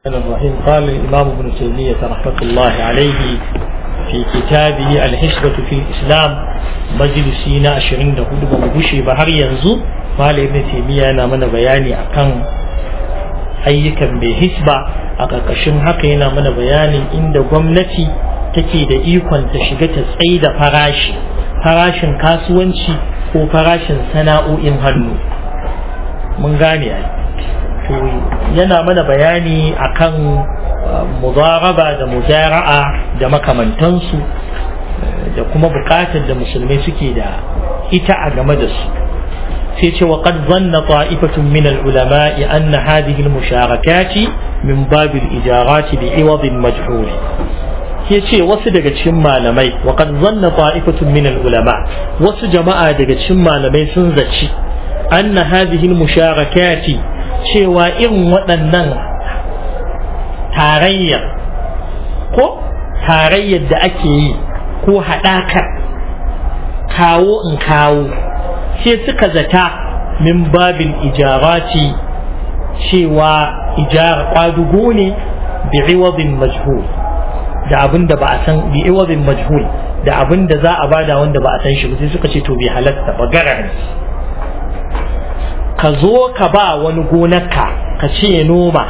الرحمن الرحيم قال الإمام ابن تيمية رحمة الله عليه في كتابه الحسبة في الإسلام مجلسينا أشرين ده هدو بمبوشي بحر ينزو قال ابن تيمية أنا من بياني أكن ayyukan bai hisba a ƙarƙashin haka yana mana bayanin inda gwamnati take da ikon ta shiga ta tsaye da farashi farashin kasuwanci ko farashin sana'o'in hannu mun gane ai to yana mana bayani akan mudaraba da muzara'a da makamantansu da kuma bukatar da musulmai suke da ita a game da su sai ce wa qad zanna ta'ifatun min al-ulama'i anna hadhihi al-musharakati min bab al-ijarati bi iwad majhul ke ce wasu daga cikin malamai wa qad zanna ta'ifatun min al-ulama wasu jama'a daga cikin malamai sun zaci anna hadhihi al-musharakati cewa irin waɗannan tarayyar ko tarayyar da ake yi ko haɗakar kawo in kawo sai suka zata min babin ijarati cewa ijara kwadugo ne bi iwadin majhul da abin da ba a san bi iwadin majhul da abin da za a bada wanda ba a san shi ba sai suka ce to bai halatta ba garar ka zo ka ba wani gonarka ka ce ya noma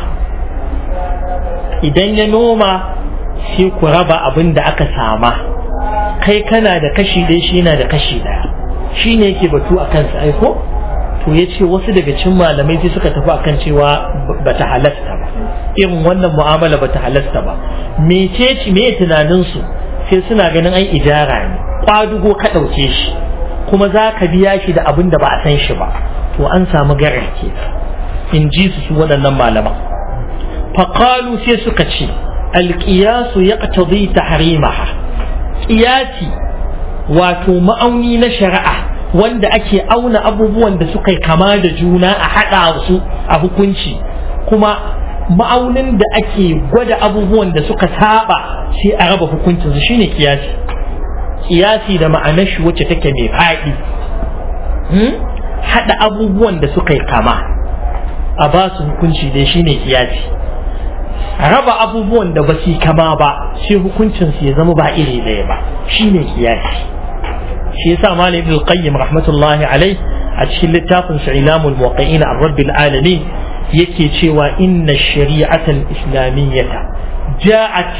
idan ya noma sai ku raba abin da aka sama kai kana da kashi ɗaya shi yana da kashi ɗaya shi ne yake batu a kansa aiko to ya ce wasu daga cin malamai sai suka tafi akan cewa ba ta halasta ba irin wannan mu'amala ba ta halasta ba mece me tunaninsu sai suna ganin ai ijara ne kwadugo ka ɗauke shi kuma za ka biya shi da abin da ba a san shi ba to an samu garar ke in ji su su waɗannan malaman faƙalu sai suka ce alƙiyasu ya ƙatabi ta harimaha ƙiyasi wato ma'auni na shari'a wanda ake auna abubuwan da suka kama da juna a haɗa su a hukunci kuma ma'aunin da ake gwada abubuwan da suka saba sai a raba hukuncinsu shine kiyasi kiyasi da ma'anar shi wacce take mai faɗi haɗa abubuwan da suka kama a ba su hukunci dai shine kiyasi raba abubuwan da ba su kama ba sai hukuncinsu ya zama ba iri ɗaya ba shine kiyasi shi yasa malam ibn qayyim rahmatullahi alai a cikin littafin sa ilamul muwaqqi'in ar-rabbil alamin yake cewa inna shari'atal islamiyyata ja'at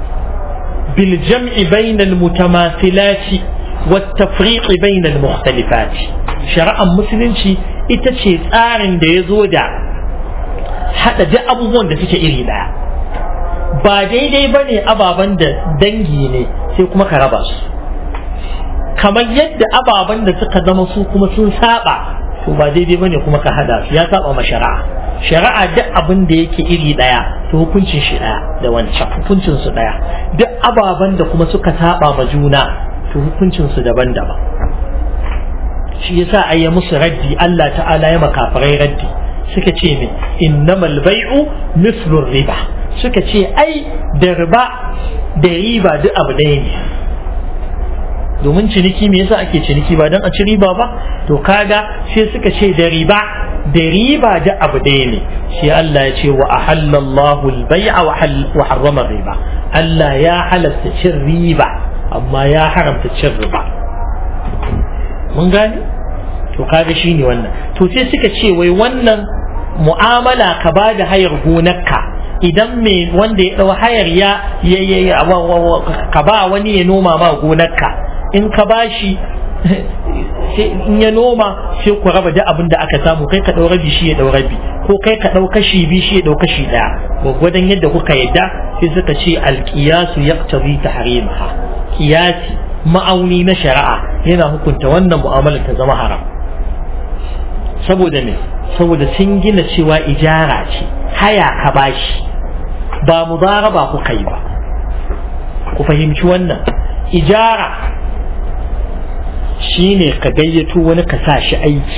bil jam'i bainal mutamathilati wat tafriq bainal mukhtalifat shari'ar musulunci ita ce tsarin da ya zo da hada duk abubuwan da suke iri daya ba daidai bane ababen da dangi ne sai kuma ka raba su kamar yadda ababen da suka zama su kuma sun saba to ba daidai bane kuma ka hada su ya saba ma shari'a shari'a duk abin da yake iri daya to hukuncin shi daya da wancan hukuncin su daya duk ababen da kuma suka saba ma juna to hukuncin su daban-daban shi yasa ayya musu raddi Allah ta'ala ya makafarai raddi suka ce me innamal bai'u mislu riba suka ce ai da riba da riba duk abu ɗaya ne domin ciniki me yasa ake ciniki ba don a ci riba ba to kaga sai suka ce da riba da riba da abu ɗaya ne sai Allah ya ce wa ahallallahu al-bai'a wa harrama riba Allah ya halasta cin riba amma ya haramta cin riba mun gane to kaga shine wannan to sai suka ce wai wannan mu'amala ka ba da hayar gonarka idan me wanda ya ɗau hayar ya ka ba wani ya noma ma gonarka in ka bashi in ya noma sai ku raba duk abin da aka samu kai ka ɗau rabi shi ya ɗau rabi ko kai ka ɗau kashi biyu shi ya ɗau kashi ɗaya gwaggwadon yadda kuka yadda sai suka ce alƙiyasu yaqtabi tahrimaha qiyasi ma'auni na shari'a yana hukunta wannan mu'amala ta zama haram saboda me saboda sun gina cewa ijara ce haya ka bashi ba mudaraba kuka yi ba ku fahimci wannan ijara shine ka gayyato wani ka sa shi aiki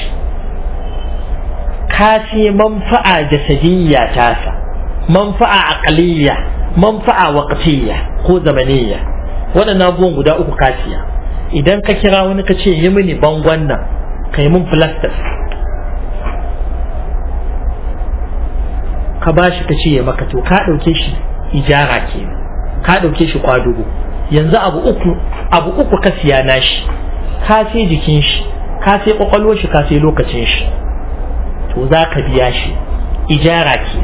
ka ce manfa'a jasadiyya tasa manfa'a aqliyya manfa'a waqtiyya ko zamaniyya waɗannan abubuwan guda uku ka siya idan ka kira wani ka ce yi mini bangon nan ka yi min plaster ka bashi ka ce ya maka to ka ɗauke shi ijara ke ka ɗauke shi kwadugo yanzu abu uku abu uku ka siya nashi ka sai jikin shi ka sai kwakwalwar shi ka sai lokacin shi to za ka biya shi ijara ke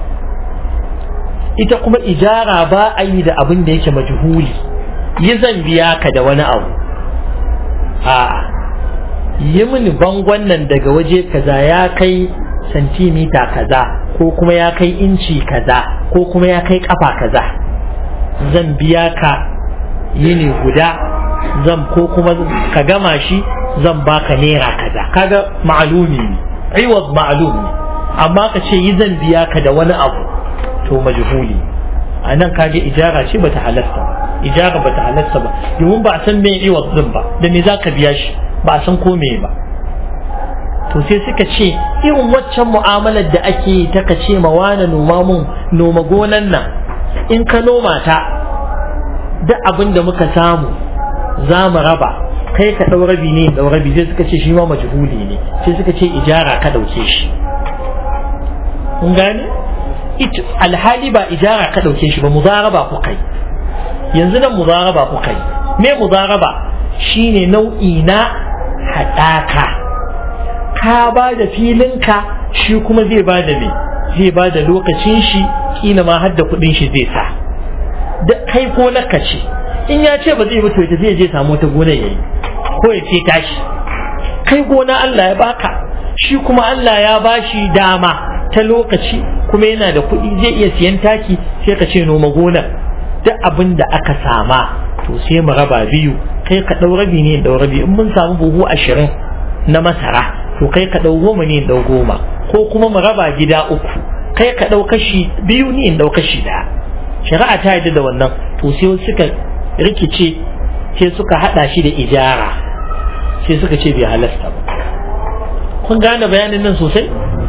ita kuma ijara ba a yi da abin da yake majhuli yi zan biya ka da wani abu a yi mini bangon nan daga waje kaza ya kai santimita kaza ko kuma ya kai inci kaza ko kuma ya kai kafa kaza zan biya ka yini guda zan ko kuma ka gama shi zan baka naira kaza kaga ma'alumi ne aiwaz ma'alum ne amma ka ce yi zan biya ka da wani abu to majhuli a nan kage ijara ce bata halasta ba ijara bata halasta ba domin ba a san me iwaz din ba da me zaka biya shi ba a san ko me ba to sai suka ce irin waccan mu'amalar da ake yi ta ka ce ma wani noma mun noma gonan nan in ka noma ta duk abin da muka samu za mu raba kai ka ɗau rabi ne ɗau rabi sai suka ce shi ma majhuli ne sai suka ce ijara ka ɗauke shi kun gane alhali ba ijara ka ɗauke shi ba muzaraba ku kai yanzu nan muzaraba ku kai me muzaraba shine nau'i na haɗaka ka ba da filinka shi kuma zai ba da me zai ba da lokacin shi kila ma har da kuɗin shi zai sa da kai ko naka ce in ya ce ba zai mutu ita zai je samu ta gona yayi ko ya ce tashi kai gona Allah ya baka shi kuma Allah ya bashi dama ta lokaci kuma yana da kuɗi zai iya siyan taki sai ka ce noma gonar duk abin da aka sama to sai mu raba biyu kai ka ɗau rabi ne ɗau rabi in mun samu buhu ashirin na masara to kai ka ɗau goma ne ɗau goma ko kuma mu raba gida uku kai ka ɗau kashi biyu ne ɗau kashi ɗaya shari'a ta yarda da wannan to sai suka rikice sai suka haɗa shi da ijara sai suka ce bai halasta ba kun gane bayanin nan sosai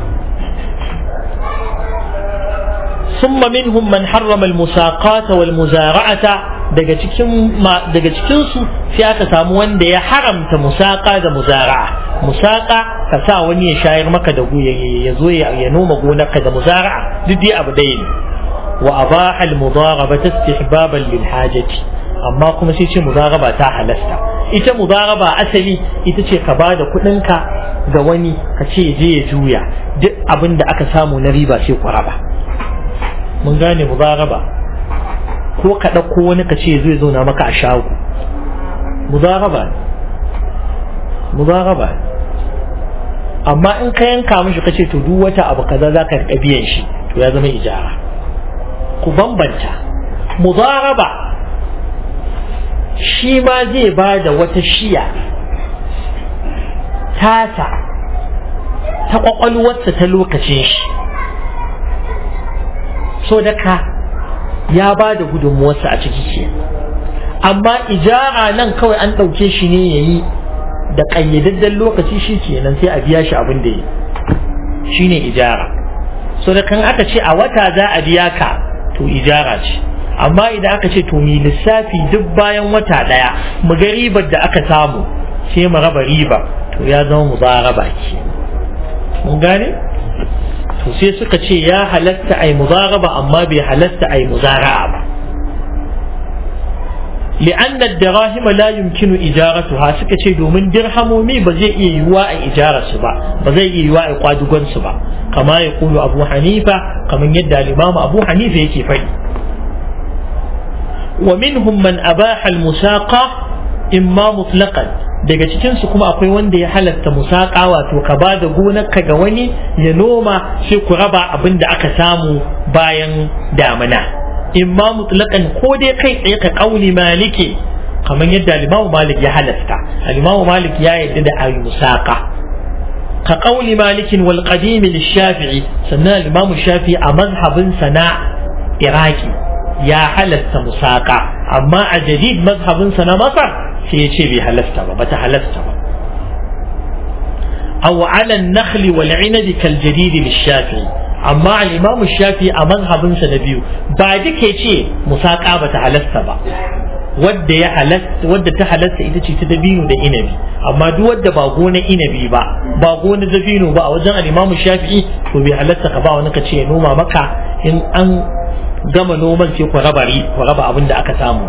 ثم منهم من حرم المساقات والمزارعة daga cikin daga cikin su sai aka samu wanda ya haramta musaka da muzara'a musaka ka sa wani ya shayar maka da ya zo ya noma gonarka da muzara'a duk dai abu ɗaya ne wa abaha al-mudaraba istihbaban lil hajati amma kuma sai ce mudaraba ta halasta ita mudaraba asali ita ce ka bada kuɗinka ga wani ka ce je ya juya duk abin da aka samu na riba sai ku raba mun gane mudaraba ko ka ɗauko wani ka ce zai zauna maka a shago mudaraba mudaraba amma in ka yanka mishi ka ce to duk wata abu kaza za ka riƙa biyan shi to ya zama ijara ku bambanta mudaraba shi ma zai ba da wata shiya tasa ta kwakwalwarsa ta lokacin shi so da ka ya ba da gudunmuwarsa a ciki ke amma ijara nan kawai an ɗauke shi ne ya yi da ƙayyadadden lokaci shi kenan sai a biya shi abin da ya shi ne ijara so da kan aka ce a wata za a biya ka to ijara ce amma idan aka ce to mi lissafi duk bayan wata ɗaya mu ga ribar da aka samu sai mu raba riba to ya zama mu raba ke mun gane to sai suka ce ya halatta ai muzaraba amma bai halatta ai muzara'a ba لأن الدراهم لا يمكن إجارتها سكتي دومن درهمومي بزي يوا إجارة سبا بزي يوا إقادقون سبا كما يقول أبو حنيفة كما يدى الإمام أبو حنيفة يكي في ومنهم من أباح المساقة إما مطلقا daga cikin su kuma akwai wanda ya halatta musaka wato ka ba da gonarka ga wani ya noma sai ku raba abin da aka samu bayan damina imma mutlaqan ko dai kai tsaye ka kauli maliki kamar yadda limamu malik ya halasta limamu malik ya yadda da ayi musaka ka kauli malikin wal qadim shafi'i sannan limamu shafi'i a mazhabin sana iraki ya halasta musaka amma a jadid mazhabin sana masar sai ya ce bai halasta ba bata halasta ba aw ala an-nakhl wal 'inab kal jadid shafi'i amma al-imam shafi a mazhabinsa na biyu ba duke ce musaka ba ta halasta ba wadda ya halatta wadda ta halatta ita ce ta dabino da inabi amma duk wadda ba gona inabi ba ba gona dabino ba a wajen al-Imam Shafi'i to bai halatta ka ba wani ka ce ya noma maka in an gama noman sai ku raba ku raba abin da aka samu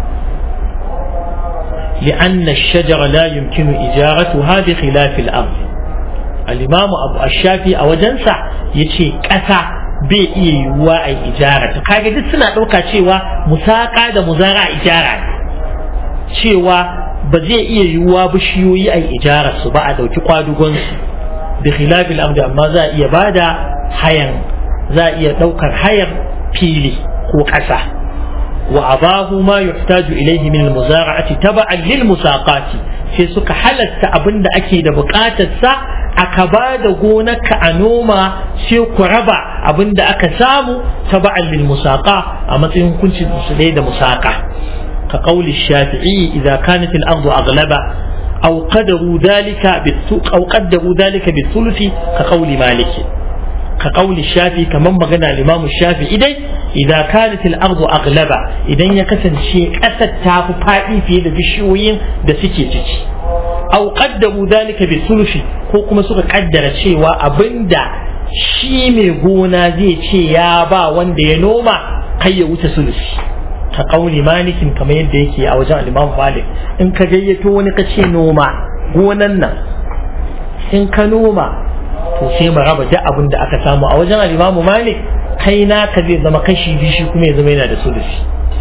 لأن الشجر لا يمكن إجارتها بخلاف الأرض الإمام أبو الشافعي أو جنسة يشي كسا bai iya yiwuwa a ijara kaga duk suna ɗauka cewa musaka da muzara ijara cewa ba zai iya yiwuwa bishiyoyi a ijara su ba a ɗauki kwadugon su bi khilafil ardi amma za a iya bada hayan za a iya ɗaukar hayar fili ko ƙasa wa abahu ma yuhtaju ilayhi min al-muzara'ati taba'an lil musaqati sai suka halatta abinda ake da buƙatar sa aka ba da gonarka a noma sai ku raba abin da aka samu ta ba'al lil musaqa a matsayin hukuncin su da musaqa ka qauli shafi'i idza kanat al ardu aghlaba aw qadaru dhalika bi aw qaddaru dhalika bi thuluthi ka qauli maliki ka qauli shafi kaman magana al-imam shafi'i dai idza kanat al ardu aghlaba idan ya kasance kasar ta fi fadi fiye da bishiyoyin da suke ciki aw qaddamu dalika bi sulufi ko kuma suka kaddara cewa abinda shi mai gona zai ce ya ba wanda ya noma kai ya wuce sulufi ka kauli malikin kamar yadda yake a wajen al-Imam Malik in ka gayyato wani ka ce noma gonan nan in ka noma to sai mu raba duk abin da aka samu a wajen al-Imam Malik kai naka zai zama kashi biyu shi kuma ya zama yana da sulufi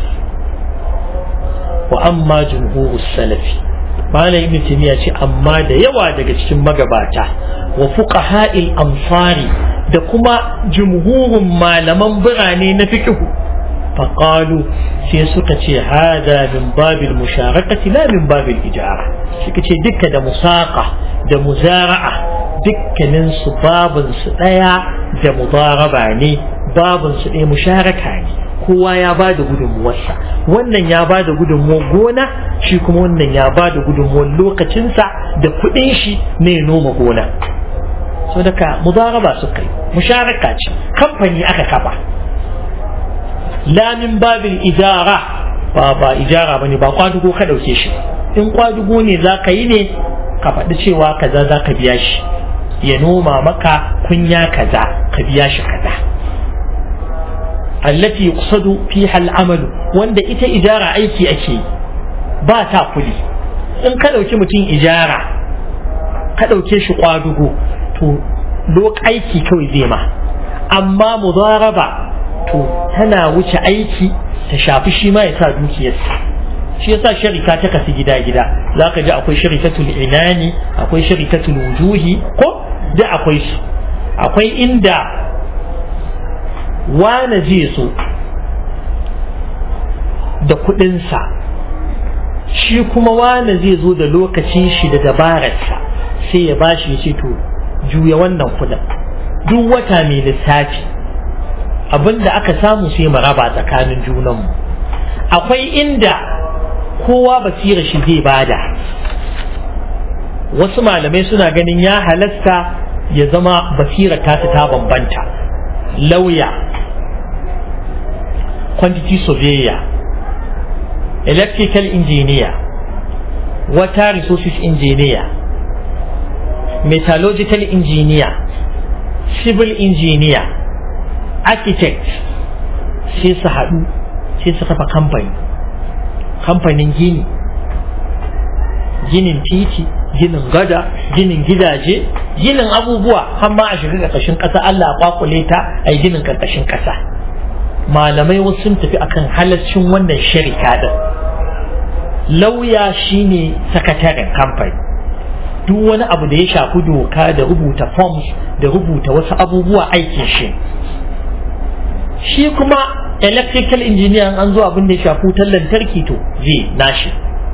wa amma jumhurus salafi malam ibn taymiya ce amma da yawa daga cikin magabata wa fuqaha'il amsari da kuma jumhurun malaman birane na fiqh faqalu sai suka ce hada min babil musharakati la min babil ijara suka ce dukka da musaqa da muzara'a dukkanin su babun su daya da mudaraba ne babun su ɗaya musharaka ne kowa ya ba da gudunmuwarsa wannan ya ba da gudunmuwar gona shi kuma wannan ya ba da gudunmuwar lokacinsa da kuɗin shi ne noma gona so daga mudaraba su kai musharaka ce kamfani aka kafa lamin babin ijara ba ba ijara bane ba kwadugo ka ɗauke shi in kwadugo ne za ka yi ne ka faɗi cewa kaza za ka biya shi ya noma maka kunya kaza ka biya shi kaza التي يقصد فيها العمل wanda ita ijara aiki ake ba ta kuli in ka ɗauki mutum ijara ka ɗauke shi kwadugo to lok aiki kawai zai ma amma mudaraba to tana wuce aiki ta shafi shi ma ya sa dukiyarsa shi yasa sharika ta kasu gida gida za ka ji akwai sharikatul inani akwai sharikatul wujuhi ko da akwai su akwai inda wane zai so da kudinsa shi kuma wane zai zo da lokacin shi da dabararsa sai ya bashi ya ce to juya wannan kudin duk wata mai lissafi abinda aka samu sai mu raba tsakanin junanmu akwai inda kowa basira shi zai bada wasu malamai suna ganin ya halasta ya zama basira ta ta bambanta lauya quantity surveyor electrical engineer water resources engineer metallurgical engineer civil engineer architect sai su haɗu sai su kafa kamfani kamfanin gini ginin titi ginin gada ginin gidaje ginin abubuwa har ma a shiga ƙarƙashin ƙasa Allah a kwakule ta a yi ginin ƙarƙashin ƙasa malamai wasu sun tafi akan halaccin wannan sharika din lauya shine sakataren kamfani duk wani abu da ya shafi doka da rubuta forms da rubuta wasu abubuwa aikin shi shi kuma electrical engineer an zo abin da ya shafi wutar lantarki to zai nashi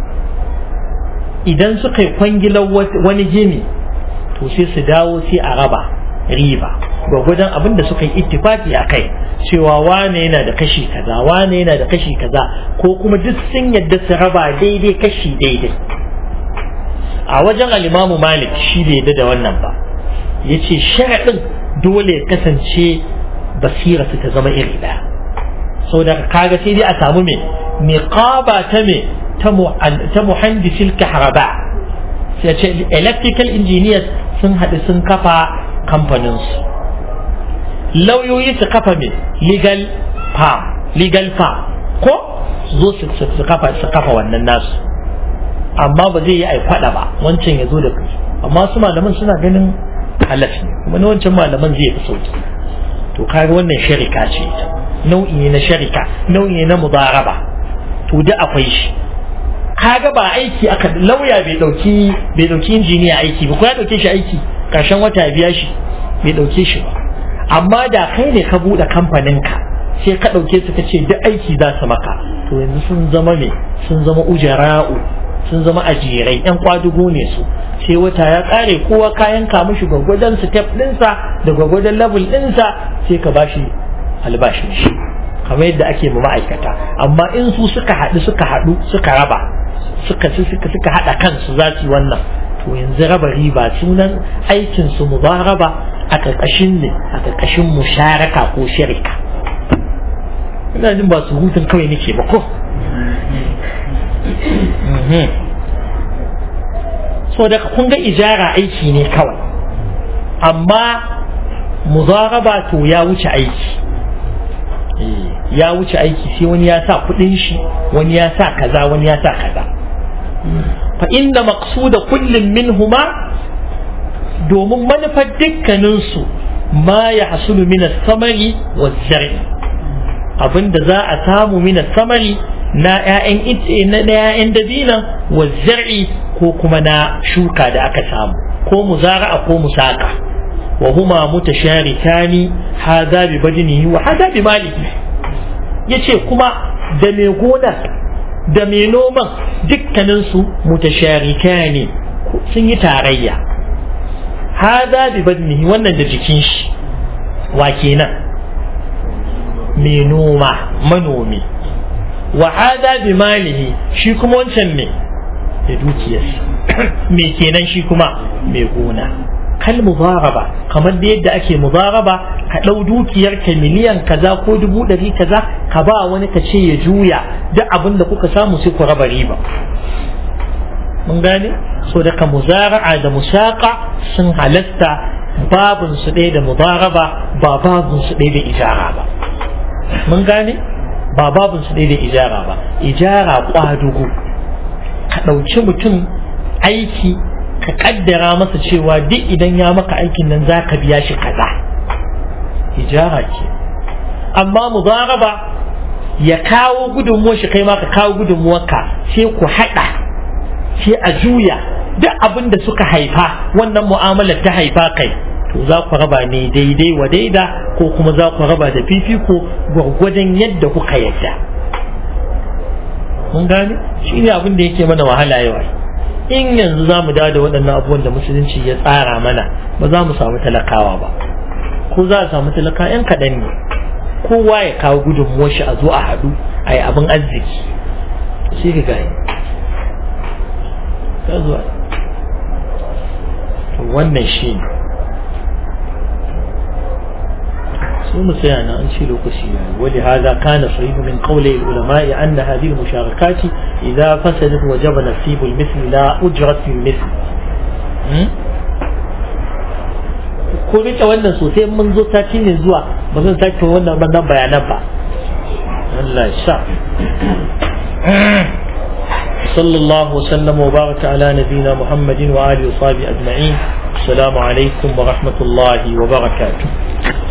idan suka yi kwangilar wani gini to sai su dawo sai a raba riba gwagwadon abin da suka yi ittifaki a kai cewa wane yana da kashi kaza wane yana da kashi kaza ko kuma duk sun yadda su raba daidai kashi daidai a wajen alimamu malik shi bai yadda da wannan ba ya ce sharaɗin dole ya kasance basira su ta zama iri ɗaya sau da kaga sai dai a samu mai niqaba ta me ta muhandisil kahraba sai ce electrical engineers sun haɗu sun kafa kamfaninsu lauyoyi su kafa me legal farm legal farm ko zo su kafa su kafa wannan nasu amma ba zai yi ai kwada ba wancan ya zo da kai amma su malaman suna ganin halaf ne kuma na wancan malaman zai fi sauki to kaga wannan sharika ce nau'i ne na sharika nau'i ne na mudaraba to da akwai shi kaga ba aiki aka lauya bai dauki bai dauki injiniya aiki ba ko ya dauke shi aiki karshen wata ya biya shi bai dauke shi ba amma da kai ne ka bude kamfanin ka sai ka dauke su ka ce duk aiki za su maka to yanzu sun zama me sun zama ujara'u sun zama ajirai yan kwadugo ne su sai wata ya kare kowa kayan ka mishi gwagwadon step ɗinsa da gwagwadon level ɗinsa sai ka bashi albashin shi kamar yadda ake ma ma'aikata amma in su suka haɗu suka haɗu suka raba suka suka suka haɗa kansu za su yi wannan to yanzu raba riba sunan aikin su mubaraba a ƙarƙashin ne a ƙarƙashin musharaka ko shirka ina jin ba su hutun kawai nake ba ko so da kun ga ijara aiki ne kawai amma mudaraba to ya wuce aiki ya wuce aiki sai wani ya sa kudin shi wani ya sa kaza wani ya sa kaza fa inda maqsuda kullum minhuma domin manufar dukkaninsu ma ya hasulu min samari wa zar'i abinda za a samu min samari na ‘ya'yan na ‘ya'yan dabina wa zar'i ko kuma na shuka da aka samu ko muzara'a ko musaka wa huma mutasharikani hadha bi badinihi wa hadha bi malihi yace kuma da mai gonar da mai noman dukkanin su mutasharikani sun yi tarayya hadha bi badinihi wannan da jikin shi wa kenan mai noma manomi wa hada bi malihi shi kuma wancan me da dukiyarsa me kenan shi kuma mai gona kal mudaraba kamar da yadda ake mudaraba ka ɗau dukiyar ka miliyan kaza ko dubu ɗari kaza ka ba wani ka ce ya juya duk abin da kuka samu sai ku raba riba mun gane so daga muzara'a da musaka sun halasta babun su ɗaya da mudaraba ba babun su ɗaya da ijara ba mun gane ba babun su ɗaya da ijara ba ijara kwadugo ka ɗauki mutum aiki ka kaddara masa cewa duk idan ya maka aikin nan za ka biya shi kaza ijara ce amma mudaraba ya kawo gudunmuwar shi kai ma ka kawo gudunmuwarka sai ku haɗa sai a juya duk abin da suka haifa wannan mu'amalar ta haifa kai to za ku raba ne daidai wa daida ko kuma za ku raba da fifiko gwargwadon yadda kuka yadda mun gane shi ne abin da yake mana wahala yau in yanzu za mu dawo da waɗannan abubuwan da musulunci ya tsara mana ba za mu samu talakawa ba ko za a samu talaka yan kaɗan ne kowa ya kawo gudunmuwar shi a zo a haɗu a yi abin arziki sai ka gani wannan shi ne su مسيانا أن شيلوا قسيا ولهذا كان صحيح من قول العلماء أن هذه المشاركات إذا فسدت وجب نصيب المثل لا أجرة في المثل ko rike wannan sosai mun zo sati ne zuwa ba zan sake wannan wannan bayanan ba Allah sha صلى الله وسلم وبارك على نبينا محمد وآله وصحبه أجمعين السلام عليكم ورحمة الله وبركاته